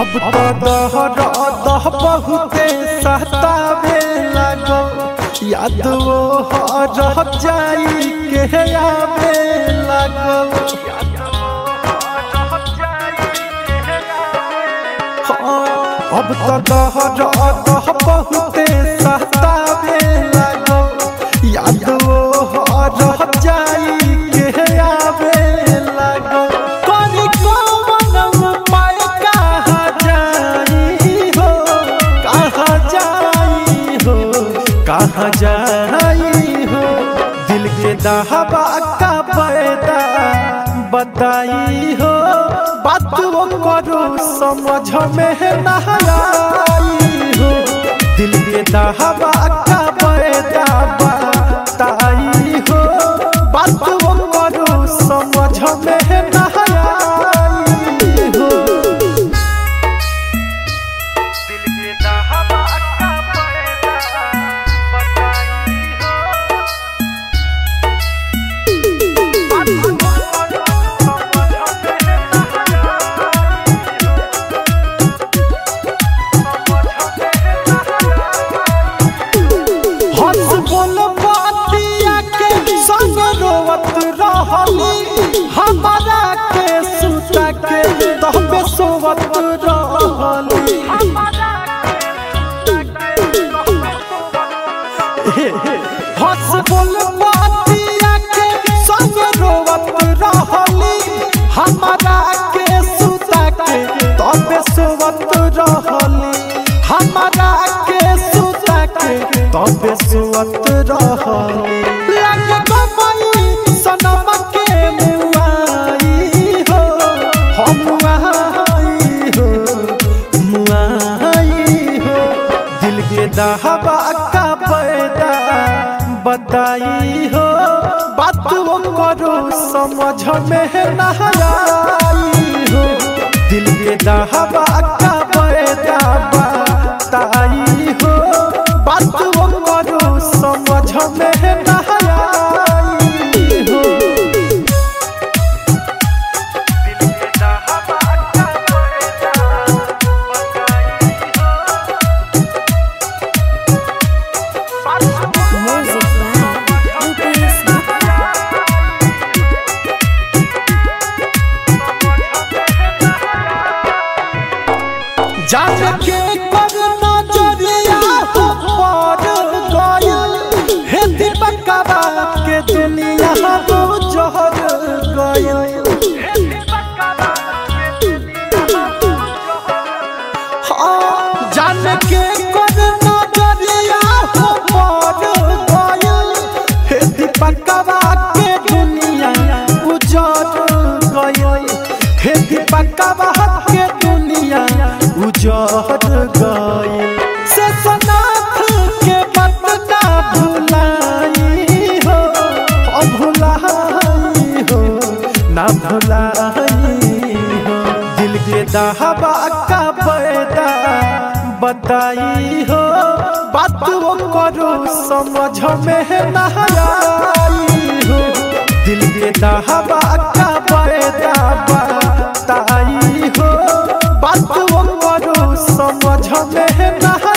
अब तो दहर दह बहुते सहतावे लागो याद वो रह जाई के आवे लागो अब तो दहर दह बहुते सहतावे लागो याद वो रह जाई के आवे लागो कनी कौन उपाय कहाँ जाई हो कहाँ जाई हो कहाँ जाई हो दिल के दहबा का पैदा बताई हो बात वो करो समझ में ना आई हो दिल के दहबा का पैदा बताई हो बात वो करो समझ में ना आई हो दिल के दहबा का पैदा बताई हो हंस बोल बातिया के संग रोवत रहली हमारा के सुता के तहबे सोवत रहली हंस बोल बातिया के संग रोवत रहली हमारा के सुता के तहबे सोवत रहली हमारा के सुता के तबे सुवत रहली लगे गमई सनम के मुआई हो हम मुआई हो मुआई हो दिल के दहबा का पैदा बताई हो बात वो करो समझ में ना आई हो दिल के दहबा का पैदा बताई हो बात वो करो समझ में ना आई हो दिल के दहबा का पैदा बताई हो Music by UPS जान के कर नजरिया हो पर गइल हे दीपकवा के दुनिया हो जहर गइल हाँ, जान के कर नजरिया हो पर गइल हे दीपकवा के दुनिया उजड़ गइल हे दीपकवा के दुनिया उजड़ गइल से सनाथ के मत ना भुलाई हो ओ भुलाई हो ना भुलाई हो दिल के दहबा का पैदा बताई हो बात वो करो समझ में ना आई हो दिल के दहबा का पैदा बताई हो बात वो करो समझ में ना